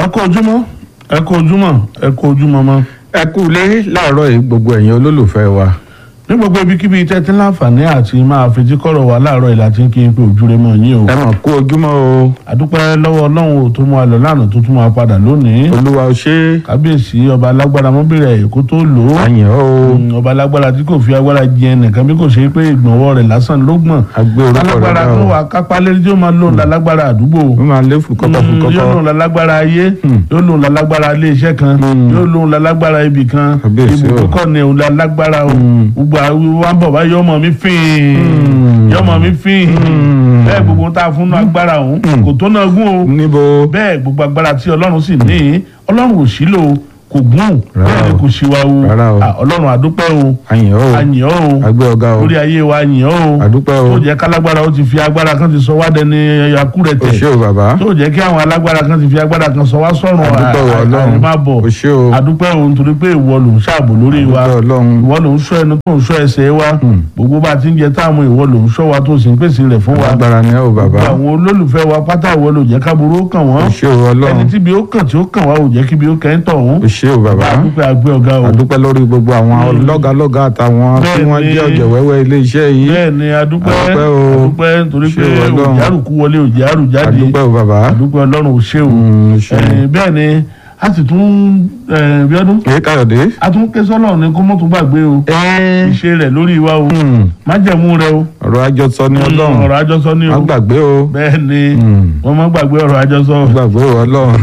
kú ojúmọ́ ẹ kú ojúmọ́ ẹ kú ojúmọ́ mọ́. ẹ kú ilé láàárọ̀ yìí gbogbo ẹ̀yin olólùfẹ́ wa ní gbogbo ibikíbi tẹ́tí láǹfààní àti máa fetí kọ́rọ̀ wa láàárọ̀ ìlà tí ń kí n pé òjúre mọ́ yín o. ẹ mọ̀ kú ojúmọ́ o àdúpẹ́ lọ́wọ́ ọlọ́run ò tó mú wa lọ lánàá tó tún máa padà lónìí. olúwa ò ṣe é kábíyèsí ọba alágbára mọ́bìrẹ̀ èkó tó lò ó. àyàn o Mm, ọba alágbára tí kò fi agbára jẹ ẹnìkan bí kò ṣe pé ìgbọ̀nwọ́ rẹ̀ lásán ló gbọ̀n. àgbé orúkọ rẹ alágbára dá tó o wà kápá lérí tí ó máa lò lálágbára àdúgbò. ó máa lé fùkọ́kọ́ Mm, yóò fùkọ́kọ́ lòun lálágbára ayé yóò lòun lálágbára ilé iṣẹ́ kan yóò lòun lálágbára ibì kan Kábíyèsí o. ibùdókọ̀ ni òun lálágbára o gbogbo àwọn wa ń bọ̀ bá yọmọ mi fín yọmọ mi fín bẹ́ẹ̀ gbogbo tá a fún náà agbára òun kò tó náà gún o níbo bẹ́ẹ̀ gbogbo agbára tí ọlọ́run sì ní ọlọ́run ò sílò kò gún Rárá bẹ́ẹ̀ ni o. kò ṣìwà o Rárá o. Ah, ọlọ́run àdúpẹ́ o àyàn o àyàn o àgbé ọ̀gá o lórí ayé wa àyàn o àdúpẹ́ o tó jẹ́ kálágbára ó ti fi agbára kan ti sọ wá dẹni o akúrẹ̀tẹ̀ ṣé o bàbá tó jẹ́ kí àwọn alágbára kan ti fi agbára kan sọ wá sọ̀rùn àdúpẹ́ o ọlọ́run má bọ̀ o ṣé o àdúpẹ́ o nítorí pé ìwọ ló ń ṣààbò lórí wa àdúpẹ́ ọlọ́run ìwọ ló ń ṣọ́ ẹnu tó ń ṣọ́ ẹsẹ̀ wa gbogbo bá a ti ń jẹ táàmù ìwọ ló ń ṣọ́ wa tó sì ń pèsè rẹ̀ fún wa agbára ni ẹ o bàbá àwọn olólùfẹ́ wa pátá ìwọ ló jẹ́ káburú ó kàn o wọ́n ṣé o ẹni ọlọ́run tí bí ó kàn tí ó kàn wá ò jẹ́ kí bí ó kẹ́ ń tọ̀ o wọ́n ṣé o bàbá àdúpẹ́ àgbẹ̀ ọ̀gá o àdúpẹ́ lórí gbogbo àwọn lọ́gàlọ́gà àtàwọn tí wọ́n Bẹ́ẹ̀ni. jẹ́ ọ̀jẹ̀ wẹ́wẹ́ ilé iṣẹ́ yìí bẹ́ẹ̀ ni adúpẹ́ Àdúpẹ́ o. adúpẹ́ nítorí Ṣé pé o Ọlọ́run. òjárùkú wọlé òjárù jáde àdúpẹ́ o bàbá adúpẹ́ ọlọ́run ò ṣe o Mm, o ṣé o. Eh, bẹ́ẹ̀ ni a sì tún eh, bí ọdún èyí káyọ̀dé a tún ké sọ́lọ̀ ní kó mọ́tò gbàgbé o ìṣe rẹ̀ lórí wa o májẹ̀mú rẹ o ọ̀rọ̀ àjọsọ ni ọlọ́run ọ̀rọ̀ àjọsọ ni má o gbàgbé o bẹ́ẹ̀ ni Mm. wọ́n má gbàgbé ọ̀rọ̀ àjọsọ má gbàgbé o ọlọ́run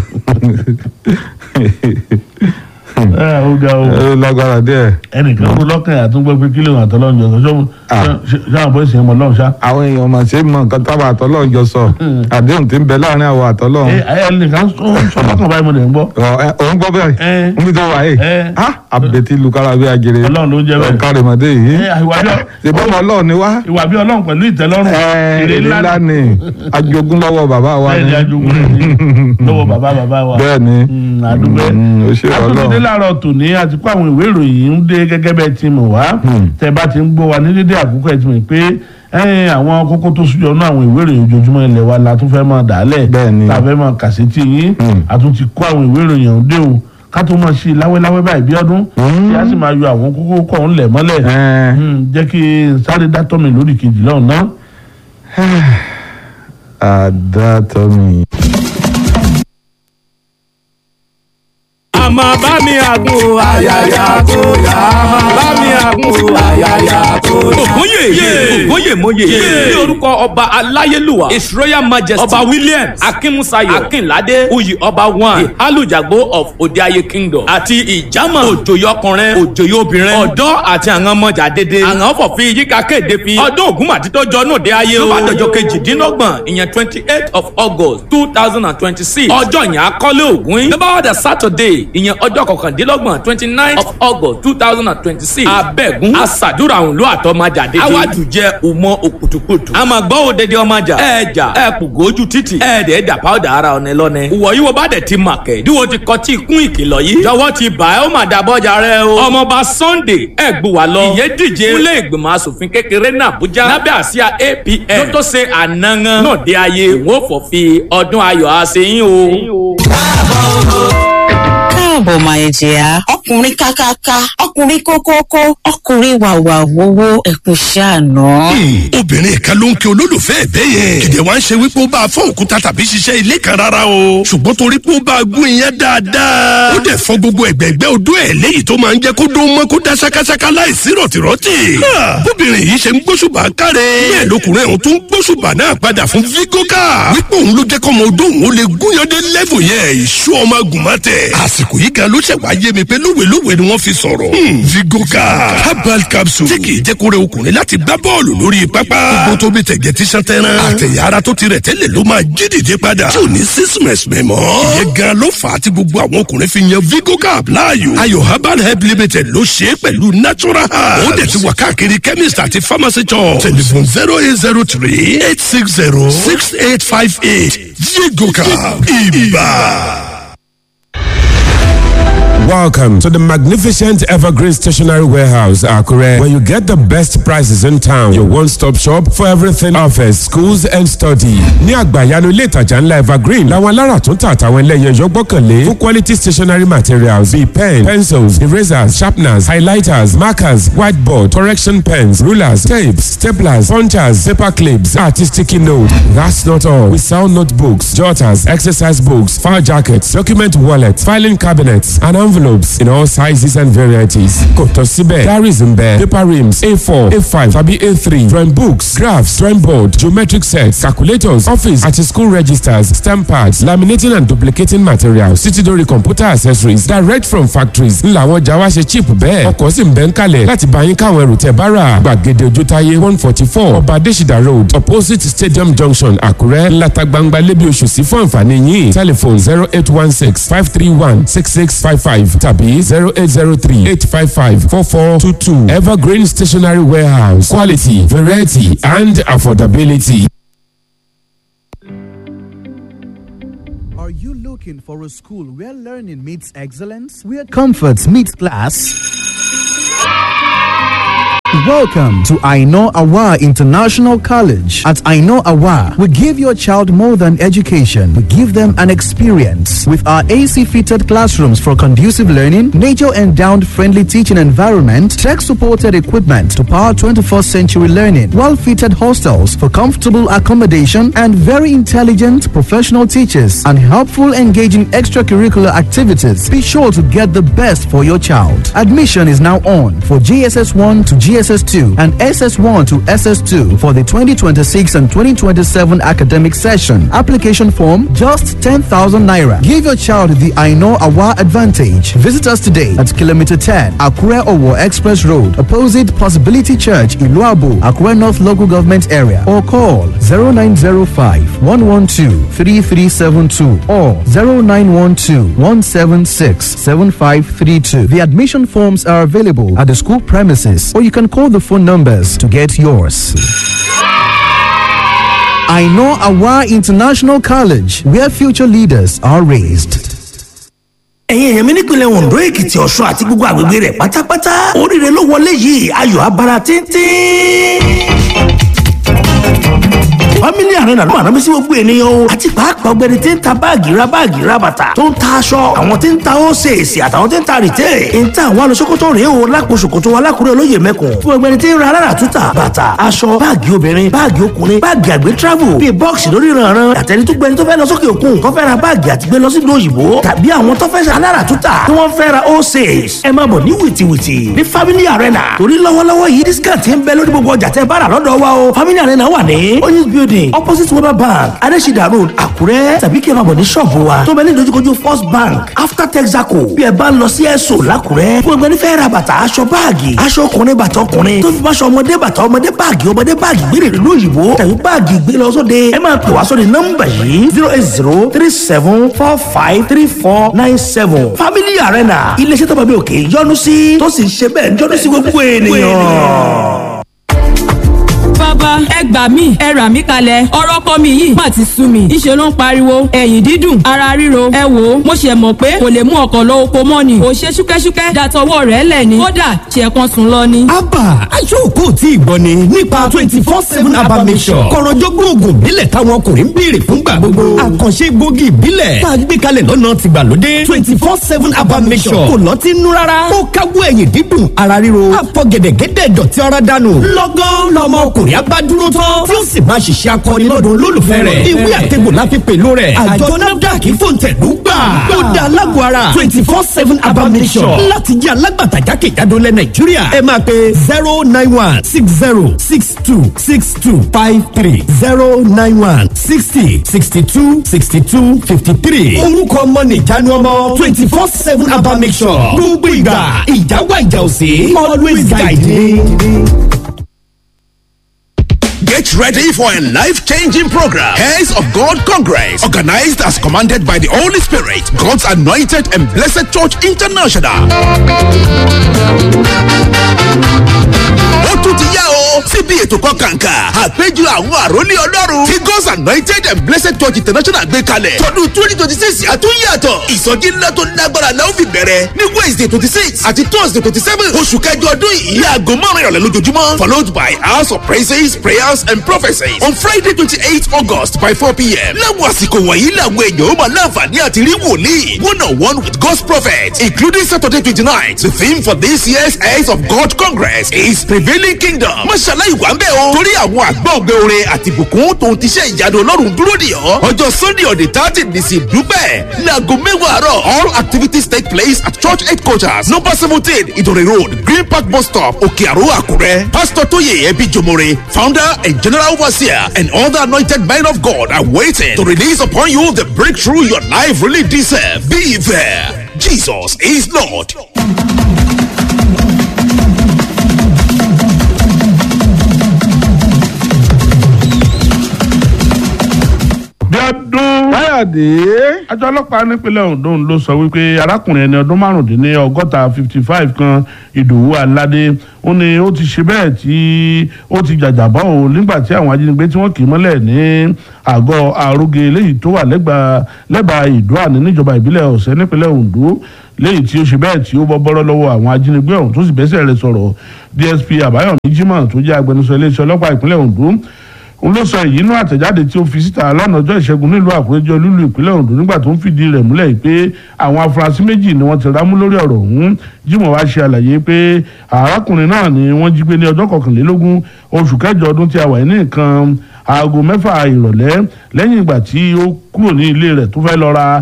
ẹ ó ga o ẹ lágbára díẹ̀ ẹnìkan kó lọ́kàn àtúngbọ́ pé kílò àtọ́lọ́njọ sọ Ah. ṣáà bọ́ ìsìn ọmọ lọ́run ṣá. àwọn èèyàn mà ṣe mọ nǹkan táwọn àtọ́lọ́run jọ sọ àdéhùn tí ń bẹ láàrin àwọn àtọ́lọ́run ẹ ẹ ẹnìkan sọ sọ lọ́kàn báyìí mo lè ń gbọ́. Ọ̀, ẹ, òun gbọ́ bẹ́ẹ̀ ẹ níbi tó wà yìí ẹ á àbẹ̀tí lukara bí ajere ọlọ́run ló ń jẹ́ bẹ́ẹ̀. ọ̀kárẹ̀mọdé yìí ẹ ìwà bí ṣèbí ọmọ ọlọ́run ni wá ìwà bí ọlọ́run pẹ̀lú ìtẹ́lọ́rùn èrè ńlá ni ajogún lọ́wọ́ bàbá wa bẹ́ẹ̀ ni ni ajogún rẹ̀ ní lọ́wọ́ bàbá bàbá wa. bẹ́ẹ̀ ni Mm, àdúgbò Mm, ó ṣe àtúntò ọlọ́run láàárọ̀ tòní àti kó àwọn ìwé ìròyìn ń dé gẹ́gẹ́ bẹ́ẹ̀ ti mọ̀ wá tẹ́ bá ti ń gbọ́ wa ní dédé àkókò ẹ̀ ti mọ̀ pé ẹ̀yìn àwọn kókó tó súnjọ náà àwọn ìwé ìròyìn ojoojúmọ́ ilẹ̀ wa la tún fẹ́ máa dàálẹ̀ Bẹ́ẹ̀ ni. tá a fẹ́ máa kà sí tì yín àtúntì kó àwọn ìwé ìròyìn ọ̀hún dé o ká tó máa ṣe láwẹ́láwẹ́ báyìí bí ọdún tí a sì máa yọ àwọn kókó kọ̀ọ̀hún lẹ̀ mọ́lẹ̀ Ẹ, Mm, jẹ́ kí n sáré dátọ́ mi lórí kejì lọ́hùn náà. àdàtọ̀mí. àmọ́ bá mi àgùn o àyàyà kò yá àmọ́ bá mi àgùn o àyàyà kò yá. ògúnyè ògúnyè mòye ní orúkọ ọba aláyélúwà his royal majesty ọba williams akínmúsayọ̀ akínládé oyè ọba one alùjàgbó of òdeayé kingdom àti ìjàmọ̀ òjòyè ọkùnrin òjòyè obìnrin ọ̀dọ́ àti àwọn ọmọjà dédé àwọn fọ̀fin yíká kéde fi ọdún ògúnmàdí tó jọ náà dé ayé o ló bá dọjọ́ kejìdínlọ́gbọ̀n ìyẹn twenty eight of august two thousand and twenty six ọjọ́ yẹn akọ́lé ògún yín ló bá wà dé saturday ìyẹn ọjọ́ kọkàndínlọ́gbọ̀n twenty nine of august two thousand and twenty six abẹ́gun aṣàdúrà òun ló àtọ́májà dédé awájú jẹ́ òmọ òkùtùkùtù àmọ́ gbọ́ òdede ọmọjà ẹ̀ẹ́jà ẹ̀ẹ́pùgò ojú títì ẹ̀ẹ́dẹ̀ ẹ̀dà pàwọ́dà ara ọ̀nẹ́ lọ́nẹ́ ìwọ yìí wo bá dẹ̀ ti màkẹ́ díwo ti kọ́ tí kún ìkìlọ̀ yìí jọ̀wọ́ ti bà ẹ́ ó mà dàbọ̀jà rẹ o ọmọọba sunday ẹ̀gbùwà lọ ìyẹn díje fúnlé ìgbìmọ̀ asòfin kékeré ní àbújá lábẹ́ àsíá apn tó tó ṣe ànángán náà dé ayé ìwọ́n fọ̀ fi ọdún ayọ̀ àṣeyín o. káàbọ̀ máa jẹ́ ọkùnrin kákáká ọkùnrin kókókó ọkùnrin wàwà wowó ẹkùn ṣàánú. obìnrin kan ló ń kí olólùfẹ́ ẹ̀ bẹ́ẹ̀ yẹn kìdẹ̀ wá ń ṣe wípé ó bá a fọ́ òkúta tàbí ṣiṣẹ́ ilé kan rárá o ṣùgbọ́n torí pé ó bá a gún iyán dáadáa ó dẹ̀ fọ́ gbogbo ẹ̀gbẹ́gbẹ́ odó ẹ̀ léyìí tó máa ń jẹ́ kó dún mọ́ kó dá ṣákáṣáká láìsí rọ̀tìrọ̀tì Ha! bóbìnrin yìí ṣe ń gbóṣùbà káre bẹ́ẹ̀ lọkùnrin ọ̀hún tó ń gbóṣùbà náà padà fún vigoka wípé òun ló jẹ́ kọ́mọ odó òun ó lè gúnyán dé lẹ́fù yẹn ìṣú ọmọ agùnmọ́tẹ̀ àsìkò yìí gan ló ṣẹ̀ wá yé mi pé lówelówe ni wọ́n fi sọ̀rọ̀ Hmm, vigoka herbal capsule tí kì í jẹ́ kó rẹ ọkùnrin láti gbá bọ́ọ̀lù lórí pápá gbogbo tó bí tẹ̀gẹ̀ tí sàn tẹ́rán àtẹ̀yà ara tó ti rẹ̀ tẹ́lẹ̀ ló máa jí dìde padà tí ò ní sísìmẹ̀sì mẹ́mọ́ ìyẹn gan ló fà á tí gbogbo àwọn ọkùnrin fi yan vigoka láàyò ayò herbal help limited ló ṣe é pẹ̀lú natural herbs ó dẹ̀ ti wà káàkiri chemist àti pharmacy shop telephone zero eight zero three eight six zero six eight five eight vigoka ibà. Welcome to the magnificent Evergreen Stationery Warehouse, Akure, where you get the best prices in town. Your one-stop shop for everything office, schools and study. Ní àgbàyanu ilé ìtajà ńlá Evergreen, làwọn alára tó ń tà àtàwọn ẹlẹ́yin ẹ̀yọ́ gbọ́kànlé fún quality stationery materials bíi pen, pencils, erasers, sharpeners, highlighters, markers, whiteboard, correction pens, rulers, tapes, staplers, punchers, paper clips, àti sticky note. That's not all. We sell notebooks, jotters, exercise books, file jackets, document wallets, filing cabinets, and envelopes in all sizes and varieties. Kò tán síbẹ̀, diaries ń bẹ, paper rims, A4, A5 tàbí A3, drawing books, graphs, drawing board, geometric sets, calculators, office àti school registers, stamp pads, laminating and duplicating materials, títí dórí computer accessories direct from factories. Ńlá àwọn ọjà wa ṣe cheap bẹ́ẹ̀. Ọkọ̀ sì ń bẹ́ ń kalẹ̀ láti bá yín káwọn ẹrù tẹ̀ bá rà. Gbàgede Ojútáyé one forty four Ọba Adésìdá road opposite Stadium Junction Àkúrẹ́ ńláta gbangba lébi oṣù sí fún àǹfààní yín. Telephone zero eight one six five three one six six five five tàbí zero eight zero three eight five five four four two two Evergreen Stationery Warehouse quality variety and affordability. Are you looking for a school where learning meets excellence, where comfort meets class? Welcome to Aino Awa International College. At Aino Awa, we give your child more than education. We give them an experience. With our AC fitted classrooms for conducive learning, nature endowed friendly teaching environment, tech supported equipment to power 21st century learning, well fitted hostels for comfortable accommodation, and very intelligent professional teachers and helpful engaging extracurricular activities. Be sure to get the best for your child. Admission is now on for GSS 1 to GSS 2 and SS1 to SS2 for the 2026 and 2027 academic session. Application form just 10,000 naira. Give your child the I know Awa advantage. Visit us today at kilometer 10 Akure Owo Express Road, opposite Possibility Church, Iluabu, Akure North Local Government Area, or call 0905 112 3372 or 0912 176 7532. The admission forms are available at the school premises, or you can call the phone numbers to get yours. I know Awa International College, where future leaders are raised. ẹ̀yin èèyàn mi nípìnlẹ̀ ondo èkìtì ọ̀ṣun àti gbogbo àgbègbè rẹ̀ pátápátá oríire ló wọlé yìí ayọ̀ abara tíntín family arena ló máa rántí sí gbogbo ènìyàn o àti pàápàá ọgbẹni tí ń ta báàgì ra báàgì ra bàtà tó ń ta aṣọ àwọn tí ń ta ósèèsì àtàwọn tí ń ta rìtẹ́ ń ta àwọn alùsókòtò rèé o lápò ṣòkòtò alákùrẹ́ olóyè mẹ́kùn fún ọgbẹni tí ń ra alára túta bàtà aṣọ báàgì obìnrin báàgì ọkùnrin báàgì àgbẹ̀ travel bíi bọ́ọ̀sì lórí ìrànràn àtẹni tó gbẹni tó fẹ́ lọ sókè òkun tó fẹ́ ra báàgì àti gbé lọ sí ìlú òyìnbó tàbí àwọn tó fẹ́ ṣe alára túta tí wọ́n fẹ́ ra ósèèsì ẹ máa bọ̀ ní wìtìwìtì ní family arena torí lọ́wọ́lọ́wọ́ yìí discount ń bẹ lórí gbogbo ọjà tẹ́ bá rà lọ́dọ̀ wa o family arena wà ní oyinz building opposite weber bank adesida road àkúrẹ́ tàbí kí ẹ máa bọ̀ ní ṣọ́ọ̀bù wa tó bẹ ní ìdojúkojú first bank after texaco bí ẹ bá ń lọ sí ẹ̀sọ́ làkúrẹ́ fún ẹgbẹ́ nífẹ̀ẹ́ ra bàtà aṣọ báàgì aṣọ ọkùnrin bàtà ọkùnrin tó fi bá aṣọ ọmọdé bàtà ọmọdé báàgì ọmọdé báàgì gbére ìlú òyìnbó tàbí báàgì gbé lọ sóde ẹ máa pè wá sóde nọ́mbà yìí zero eight zero three seven four five three four nine seven family arena iléeṣẹ́ tó bá bí òkè yọnu sí tó sì ń ṣe bẹ́ẹ̀ yọnu sí gbogbo ènìyàn bàbá ẹ gbà mí ẹ rà mí kalẹ̀ ọ̀rọ̀ kọ́ mi yìí má ti sú mi ìṣe ló ń pariwo ẹ̀yìn dídùn ara ríro ẹ wò ó mo ṣe mọ̀ pé kò lè mú ọkọ̀ lọ oko mọ́ ni kò ṣe ṣúkẹ́ṣúkẹ́ dàtọwọ́ rẹ̀ lẹ̀ ni kódà ṣe kan sùn lọ ni. abba aṣọ́kò tí ì gbọ́ ni nípa twenty four seven abba mission kọ̀rọ̀jọ́gbọ́n oògùn ìbílẹ̀ táwọn ọkùnrin ń béèrè fúngbà gbogbo àkànṣe gbòógì ìbílẹ̀ tá a gbé kalẹ̀ lọ́nà tìgbàlódé twenty four seven abba mission kò lọ́ọ́ ti nú rárá ó káwọ́ ẹ̀yìn dídùn ara ríro àfọ̀gẹ̀dẹ̀gẹ̀dẹ̀ dọ̀tí ara dànù lọ́gán lọ́mọ ọkùnrin abá dúró tán tí ó sì máa ṣiṣẹ́ akọni lọ́dún olólùfẹ́ rẹ̀ ìwé àtẹ̀gbò la fi pèlú rẹ̀ àjọ nafdac fòǹtẹ̀lú gbà ó da alágbó ara twenty four seven abamisọ̀ láti jẹ́ alágbàtà jákèjádò lẹ̀ nàìjíríà ẹ máa pe zero nine one six zero six two six two five three zero nine one sixty sixty two sixty two fifty three orúkọ ọmọ nìjánu ọmọ twenty four seven abamisọ̀ gbogbo ìgbà ìjáwá ìjà òsè always guide me. Get ready for a life-changing program. Heirs of God Congress, organized as commanded by the Holy Spirit, God's anointed and blessed Church International. Ó tún ti yá o. o síbi ètò kan kàǹkà àpéjọ àwọn àrólé ọlọ́run tí God's anointed and blessed church international gbé kalẹ̀ tọdún twenty twenty six àtúnyàtọ̀ ìsọjí ńlá tó lágbára la ó fi bẹ̀rẹ̀ ní Wednesday twenty six àti Thursday twenty seven oṣù kẹjọ ọdún yìí ní aago márùn ìrọ̀lẹ́ lójoojúmọ́ followed by hours of praises prayers and prophecies on Friday twenty eight August by four pm láwọn àsìkò wọ̀nyí làwọn èèyàn ó máa láǹfààní àti rí wòlíì one on one with God's prophet including Saturday twenty nine the theme for this year's Heirs of God Congress is prevailing kingdom mọ́ṣálá ìwà ń bẹ̀ o torí àwọn àgbọ̀ ọ̀gbẹ́ orin àti ìbùkún tòun ti ṣe ìyanu ọlọ́run dúró dì ọ́ ọjọ́ Sunday on the thirty nìsín dúpẹ́ láago mẹ́wàá àárọ̀ all activities take place at church headquarters number seventeen Ìdòrè road Green Park bus stop Òkè Àró Àkúrẹ́ pastor Tóyè Ẹbí Jomore founder and general overseer and other anointed men of God are waiting to release upon you the breakthrough your life really deserves. Be there. Jesus is Lord. bíọ́dún. káyọ̀dé. àjọ ọlọ́pàá nípínlẹ̀ Ondo ló sọ wípé arákùnrin ẹni ọdún márùndínní ọgọ́ta fifty five kan Ìdòwú Aládé ó ní ó ti ṣe bẹ́ẹ̀ tí ó ti jàjàbọ́ o nígbà tí àwọn ajínigbé tí wọ́n kì í mọ́lẹ̀ ní àgọ́ àrògé léyìí tó wà lẹ́bàá ìdúràní níjọba ìbílẹ̀ ọ̀sẹ̀ nípínlẹ̀ Ondo léyìí tí ó ṣe bẹ́ẹ̀ tí ó bọ́ bọ́rọ́ lọ́wọ́ àwọn ajínigbé ọ̀hún tó sì bẹ́sẹ̀ rẹ̀ sọ̀rọ̀ DSP Àbáyọ̀mí Jimoh tó jẹ́ agbẹnusọ iléeṣẹ́ ọlọ́pàá ìpínlẹ̀ Ondo òun ló sọ èyí inú àtẹ̀jáde tí ó fi síta lánàá ọjọ́ ìṣẹ́gun nílùú àkúrẹ́jọ́ lúlú ìpínlẹ̀ Ondo nígbà tó ń fìdí rẹ̀ múlẹ̀ pé àwọn afurasí méjì ni wọ́n ti rámú lórí ọ̀rọ̀ ọ̀hún Jimoh wá ṣe àlàyé pé arákùnrin náà ni wọ́n jí gbé ní ọjọ́ kọkànlélógún oṣù kẹjọ ọdún tí a wà ní nǹkan aago mẹ́fà ìrọ̀lẹ́ lẹ́yìn ìgbà tí ó kúrò ní ilé rẹ̀ tó fẹ́ lọ ra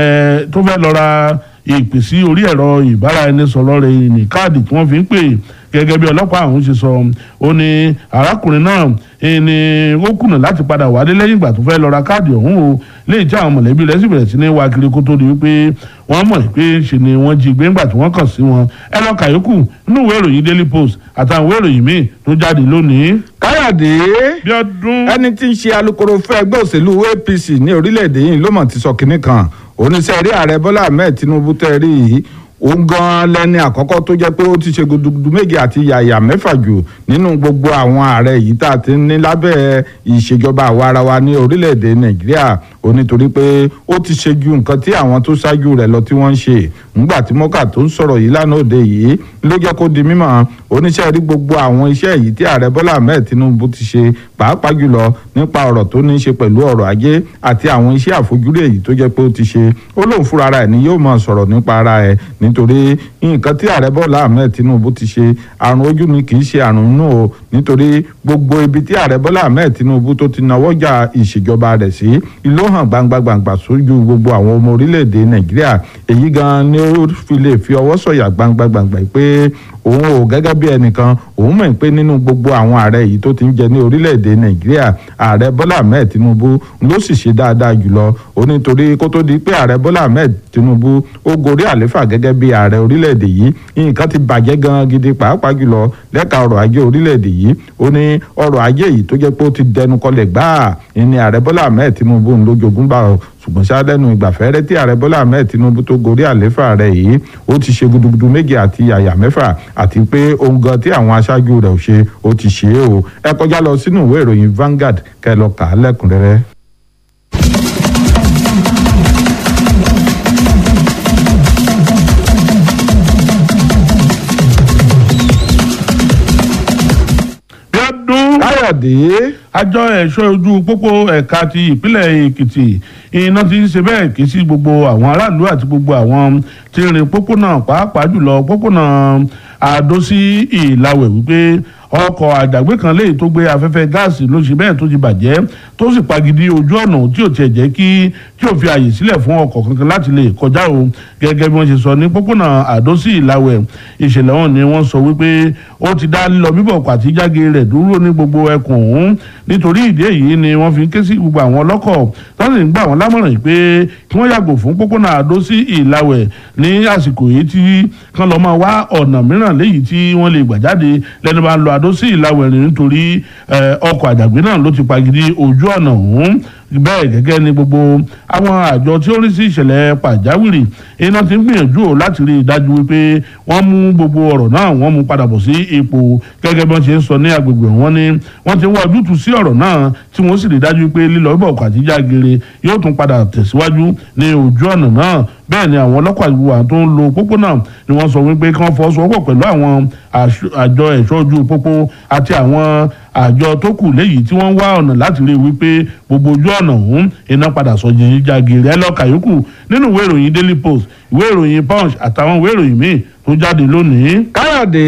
tó fẹ́ lọ ra ìpè sí orí ẹ̀rọ ìbáraẹnisọ̀rọ̀ rẹ̀ ní káàdì tí wọ́n fi ń pè gẹ́gẹ́ bí ọlọ́pàá ọ̀hún ṣe sọ ó ní arákùnrin náà ni ó kùnà láti padà wálé lẹ́yìn ìgbà tó fẹ́ lọ ra káàdì ọ̀hún o léyìí tí àwọn mọ̀lẹ́bí rẹ̀ sì bẹ̀rẹ̀ sí ní wá kiri kó tó di wípé wọ́n mọ̀ pé ṣe ni wọ́n jí gbé ńgbà tí wọ́n kàn sí wọn ẹ lọ kàyókù nínú ìwé ìròyìn Daily Post àtàwọn ìwé ìròyìn míì tó jáde lónìí. káyọ̀dé Bíọ́dún. ẹni tí ń ṣe alukoro fún ẹgbẹ́ òṣèlú APC ní orílẹ̀-èdè yìí ló mọ̀ ti sọ kinní kan oníṣẹ́ rí ààrẹ Bọ́lá Ahmed Tinubu tẹ́ rí yìí òun gan lẹni àkọ́kọ́ tó jẹ́ pé ó ti ṣe gudugudu méje àti yàyà mẹ́fà jù nínú gbogbo àwọn ààrẹ yìí tá a ti ní lábẹ́ ìṣèjọba àwa ara wa ní orílẹ̀-èdè nàìjíríà ó nítorí pé ó ti ṣe ju nǹkan tí àwọn tó ṣáájú rẹ̀ lọ tí wọ́n ń ṣe ńgbà tí mọ́kà tó ń sọ̀rọ̀ yìí lánàá òde yìí ló jẹ́ kó di mímọ̀ oníṣẹ́ rí gbogbo àwọn iṣẹ́ yìí tí ààrẹ bọ́lá ahmed tinubu ti ṣe pàápàá jùlọ nípa ọ̀rọ̀ tó ní í ṣe pẹ̀lú ọ̀rọ̀ ajé àti àwọn iṣẹ́ àfojúrí èyí tó jẹ́ pé ó ti ṣe ó lóun fúnra ara ẹ̀ ni yóò máa sọ̀rọ̀ nípa ara ẹ̀ nítorí nǹkan tí ààrẹ bọ́lá ahmed tinubu ti ṣe àrùn ojú ni kì í ṣe àrùn inú o nítorí gbogbo ibi tí ààrẹ bọ́lá ahmed tinubu tó ti nawọ́jà ìṣèjọba rẹ̀ sí ló hàn gbangba gbangba sójú gbogbo àwọn ọmọ orílẹ̀-èdè nàìjíríà èyí gan ni ó fi lè fi ọwọ́ sọ̀yà gbangba gbangba pé òun ò gẹ́gẹ́ bí ẹnìkan òun mọ̀ pé nínú gbogbo àwọn ààrẹ yìí tó ti ń jẹ ní orílẹ̀-èdè nàìjíríà ààrẹ bọ́lá ahmed tinubu ló sì ṣe dáadáa jùlọ ó nítorí kó tó di pé ààrẹ bọ́lá ahmed tinubu ó gorí àléfà gẹ́gẹ́ bí ààrẹ orílẹ̀-èdè yìí nǹkan ti bàjẹ́ gan gidi pàápàá jùlọ lẹ́ka ọrọ̀ ajé orílẹ̀-èdè yìí ó ní ọrọ̀ ajé yìí tó jẹ́ pé ó ti dẹnu kọlẹ̀ gbáà ní ààrẹ bọ́lá ahmed tinubu ń lójoogun bá ọ ṣùgbọ́n ṣáádẹ́nu ìgbàfẹ́rẹ́ tí ààrẹ bọ́lá ahmed tinubu tó gorí àléfà rẹ̀ yìí ó ti ṣe gudugudu méje àti àyà mẹ́fà àti pé ohun gan tí àwọn aṣáájú rẹ̀ ò ṣe ó ti ṣe é o ẹ kọjá lọ sínú ìwé ìròyìn Vanguard kẹ́ lọ kà á lẹ́kùnrẹ́rẹ́. káyọ̀dé. àjọ ẹ̀ṣọ́ ojú pópó ẹ̀ka ti ìpínlẹ̀ èkìtì iná ti ń ṣe bẹ́ẹ̀ ké sí gbogbo àwọn aráàlú àti gbogbo àwọn tí ń rin pópónà pàápàá jùlọ pópónà àdó sí ìlàwẹ̀ wípé ọkọ̀ àjàgbé kan léyìí tó gbé afẹ́fẹ́ gáàsì ló ṣe bẹ́ẹ̀ tó ti bàjẹ́ tó sì pagidi ojú ọ̀nà tí ò tiẹ̀ jẹ́ kí tí ò fi àyè sílẹ̀ fún ọkọ̀ kankan láti lè kọjá o gẹ́gẹ́ bí wọ́n ṣe sọ ní pópónà àdó sí ìlàwẹ̀ ìṣẹ̀lẹ̀ wọn ni wọ́n sọ wípé ó ti dá lílọ bíbọ̀ pàtí jáde rẹ̀ dúró ní gbogbo ẹkùn ọ̀hún nítorí ìdí èyí ni wọ́n fi ń ké sí gbogbo àwọn ọlọ́kọ̀ tó sì ń gbà wọ́n lámọ̀ràn pé kí wọ́n yàgò fún pópónà àdó sí ìlàwẹ̀ ní àsìkò yìí tí kán lọ́ máa wá ọ̀nà mìíràn léyìí tí wọ́n lè gbà jáde lẹ́nu bá ń lọ àdó sí ìlàwẹ̀ rìn nítorí ọkọ̀ àjàgbé náà ló ti pagidi ojú ọ̀nà ọ̀hún bẹ́ẹ̀ gẹ́gẹ́ ni gbogbo àwọn àjọ tí ó rí sí ìṣẹ̀lẹ̀ pàjáwìrì iná ti ń gbìyànjú o láti rí i dájú wípé wọ́n mú gbogbo ọ̀rọ̀ náà wọ́n mú padà bọ̀ sí ipò gẹ́gẹ́ bí wọ́n ṣe ń sọ ní agbègbè wọn ni wọ́n ti wá ojútùú sí ọ̀rọ̀ náà tí wọ́n sì rí i dájú pé lílọ bíbọ̀ ọkọ̀ àti jágere yóò tún padà tẹ̀síwájú ní ojú ọ̀nà náà bẹ́ẹ̀ ni àwọn ọlọ́pàá ìwà tó ń lo pópónà ni wọ́n sọ wípé kí wọ́n fọwọ́sowọ́pọ̀ pẹ̀lú àwọn àjọ ẹ̀ṣọ́ ojú pópó àti àwọn àjọ tó kù léyìí tí wọ́n ń wá ọ̀nà láti rí i wípé gbogbo ojú ọ̀nà ọ̀hún iná padà sọ yìí jagere ẹ lọ́ọ́ kàyókù nínú ìwé ìròyìn daily post ìwé ìròyìn punch àtàwọn ìwé ìròyìn míì tó jáde lónìí. káyọ̀dé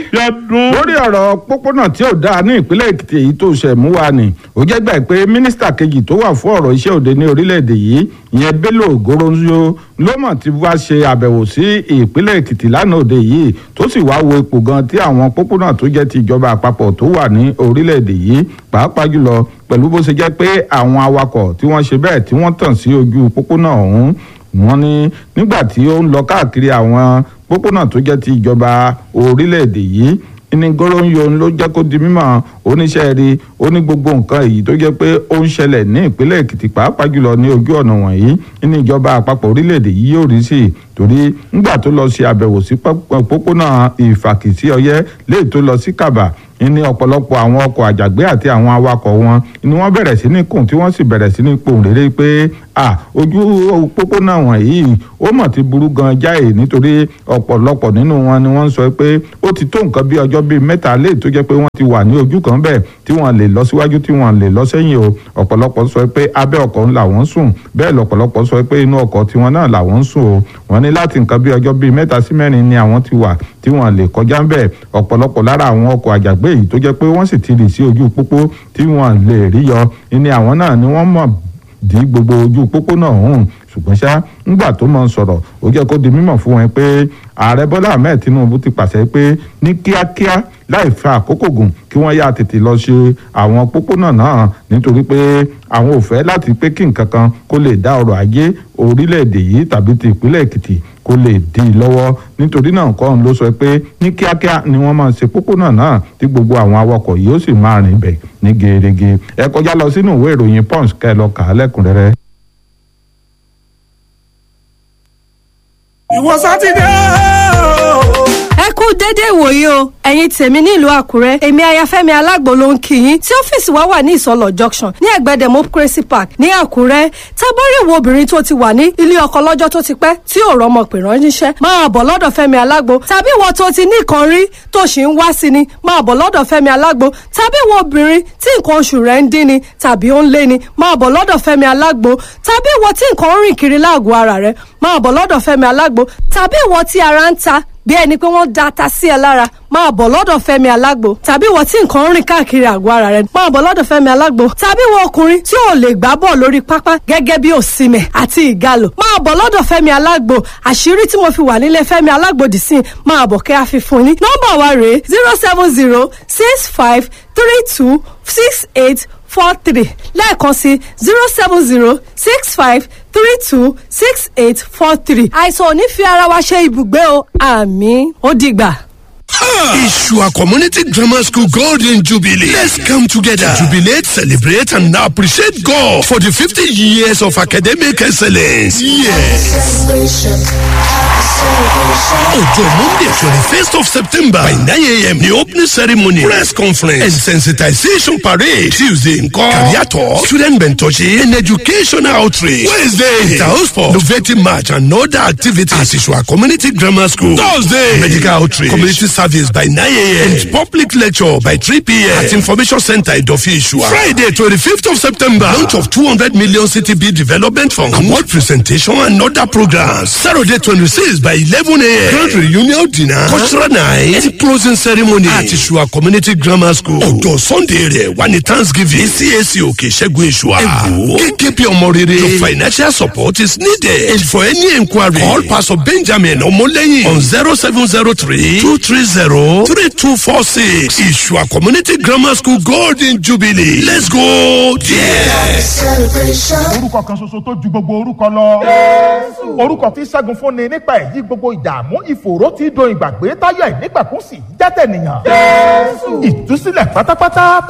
lórí ọ̀rọ̀ pópónà tí ò dáa ní ìpínlẹ̀ èkìtì èyí tó ṣẹ̀ mú wa ni ó jẹ́ gbà pé mínísítà kejì tó wà fún ọ̀rọ̀ iṣẹ́ òde ní orílẹ̀-èdè yìí ìyẹn bello goronzo ló mọ̀ tí wá ṣe àbẹ̀wò sí ìpínlẹ̀ èkìtì lánàá òde yìí tó sì wá wo ipò gan tí àwọn pópónà tó jẹ́ ti ìjọba àpapọ̀ tó wà ní orílẹ̀-èdè yìí pàápàá jùlọ pẹ̀lú bó ṣe jẹ́ pé àwọn awakọ̀ tí wọ́n ṣe bẹ́ẹ̀ tí wọ́n tàn sí ojú pópónà ọ̀hún wọ́n ní nígbà tí ó ń lọ káàkiri àwọn pópónà tó jẹ́ ti ìjọba orílẹ̀-èdè yìí ní goronyo ló jẹ́ kó di mímọ̀ oníṣẹ́ rí ó ní gbogbo nǹkan èyí tó jẹ́ pé ó ń ṣẹlẹ̀ ní ìpínlẹ̀ èkìtì pàápàá jùlọ ní ojú ọ̀nà wọ̀nyí ní ìjọba àpapọ̀ orílẹ̀-èdè yìí yóò rí sí i torí ńgbà tó lọ ṣe àbẹ̀wò sí pópónà ìfàkìsí ọyẹ́ léè tó lọ sí kàbà ní ọ̀pọ̀lọpọ̀ àwọn ọkọ̀ àjàgbé àti àwọn awakọ̀ wọn ni wọ́n bẹ̀rẹ̀ sí ní kùn tí wọ́n sì bẹ̀rẹ̀ sí ní pohùn réré pé à ojú pópónà wọ̀nyí ó mọ̀ ti burú gan jáì nítorí ọ̀pọ̀lọpọ̀ nínú wọn ni wọ́n ń sọ pé ó ti tó nǹkan bí ọjọ́ bíi mẹ́ta lé tó jẹ́ pé wọ́n ti wà ní ojú kan bẹ́ẹ̀ tí wọ́n lè lọ síwájú tí wọ́n lè lọ sẹ́yìn o ọ̀pọ̀lọpọ̀ sọ pé abẹ́ ọkọ̀ ńlá wọ́n sùn bẹ́ẹ̀ lọ̀pọ̀lọpọ̀ sọ pé inú ọkọ̀ tiwọn náà làwọn ń sùn o wọ́n ní láti nǹkan bí ọjọ́ bíi mẹ́ta sí mẹ́rin ni àwọn ti wà tí wọ́n lè kọjá ń bẹ̀ ọ̀pọ̀lọpọ̀ lára àwọn ọkọ̀ àjàgbé yìí tó jẹ́ pé wọ́n sì ti rì sí ojú pópó tí wọ́n lè rí yọ ní àwọn náà ni wọ́n mọ̀ dí gbogbo ojú pópó náà hùn ṣùgbọ́n ṣá ńgbà tó mọ̀ ń sọ̀rọ̀ ó jẹ́ kó di mímọ̀ fún wọn pé ààrẹ bọ́lá ahmed tinubu ti pàṣẹ pé ní kíákíá láì fa àkókò gùn kí wọ́n yá tètè lọ ṣe àwọn pópónà náà nítorí pé àwọn ò fẹ́ láti pé kí nǹkan kan kó lè dá ọrọ̀ ajé orílẹ̀-èdè yìí tàbí ti ìpínlẹ̀ èkìtì kó lè dí i lọ́wọ́ nítorí náà kọ́ ló sọ pé ní kíákíá ni wọ́n máa ṣe pópónà náà tí gbogbo àwọn awakọ̀ yìí ó sì máa rìn bẹ̀ ní gerege ẹ kọjá lọ sínú ìwé ìròyìn punch kẹ́ ẹ lọ kà á lẹ́kùnrẹ́rẹ́. ìwọ sátidé ẹ kú déédéé ìwòye o ẹ̀yin tèmi nílùú àkúrẹ́ èmi ayafẹ́mi alágbo ló ń kí yín tí ọ́fíìsì wa wà ní ìsọlọ̀ junction ní ẹ̀gbẹ́ democracy park ní àkúrẹ́ tábọ́rì wo obìnrin tó ti wà ní ilé ọkọ lọ́jọ́ tó ti pẹ́ tí ò rọ́mọ pè ránṣẹ́ máa bọ̀ lọ́dọ̀ fẹ́mi alágbo tàbí ìwọ tó ti ní nǹkan rí tó sì ń wá sí ni máa bọ̀ lọ́dọ̀ fẹ́mi alágbo tàbí ìwọ obìnrin tí nǹkan oṣù rẹ̀ ń dín ni tàbí ó ń lé ni máa bọ̀ lọ́dọ̀ fẹ́mi alágbo tàbí ìwọ tí nǹkan ń rìn kiri láàgọ̀ ara rẹ̀ máa bọ̀ lọ́dọ̀ fẹ́mi alágbo tàbí ìwọ tí ara ń ta bí ẹni pé wọ́n da ata sí ẹ lára máa bọ̀ lọ́dọ̀ fẹ́mi alágbo tàbí ìwọ tí nǹkan ń rìn káàkiri àgọ́ ara rẹ máa bọ̀ lọ́dọ̀ fẹ́mi alágbo tàbí ìwọ ọkùnrin tí ò lè gbá bọ̀ lórí pápá gẹ́gẹ́ bí òsìmẹ̀ àti ìgalò máa bọ̀ lọ́dọ̀ fẹ́mi alágbo àṣírí tí mo fi wà nílé fẹ́mi alágbo dì sí máa bọ̀ kẹ́ àfi fún yín nọ́mbà wa rèé zero seven zero six five three two six eight four three lẹ́ẹ̀kan sí zero seven zero six five three two six eight four three. àìsàn ò ní fi ara wa ṣe ibùgbé o àmì ó dìgbà. Ishua Community Grammar School Golden Jubilee. Let's come together to jubilate, celebrate, and appreciate God for the 50 years of academic excellence. Yes. Ọjọ́ Monday twenty first of September by nine a.m. the opening ceremony, press conference, and sensitization parade. Tuesday nǹkan career talk, student mentorship, and educational outreach. Wednesday, the house for innovative march and other activities at Ishua Community Grammar School. Thursday, medical outreach, community service by 9 a.m. and public lecture by 3 p.m. at Information Center Idofi Ishua. Friday, 25th of September, launch of 200 million CTB development fund, award presentation and other programs. Saturday, 26th by 11 a.m. Grand reunion dinner, cultural night, and closing ceremony at Ishua Community Grammar School. Ọjọ́ Sunday rẹ̀ wà ní Thanksgiving CAC Òkè Ṣẹ́gun Ishua. Ẹ̀gbọ́n kékeré ọmọ rere. Your financial support is needed. And for any inquiry, call Pastor Benjamin Ọmọlẹ́yìn on 0703 230 3246. Ishua Community Grammar School Golden Jubilee. Let's go there. orúkọ kan ṣoṣo tó ju gbogbo orúkọ lọ. orúkọ tí ṣẹ́gun fúnni nípa èyí gbogbo ìdààmú ìfòòró tí do ìgbàgbé táyà ìnígbàkúnsì jẹ́tẹ̀ nìyàn. ìtúsílẹ̀ pátápátá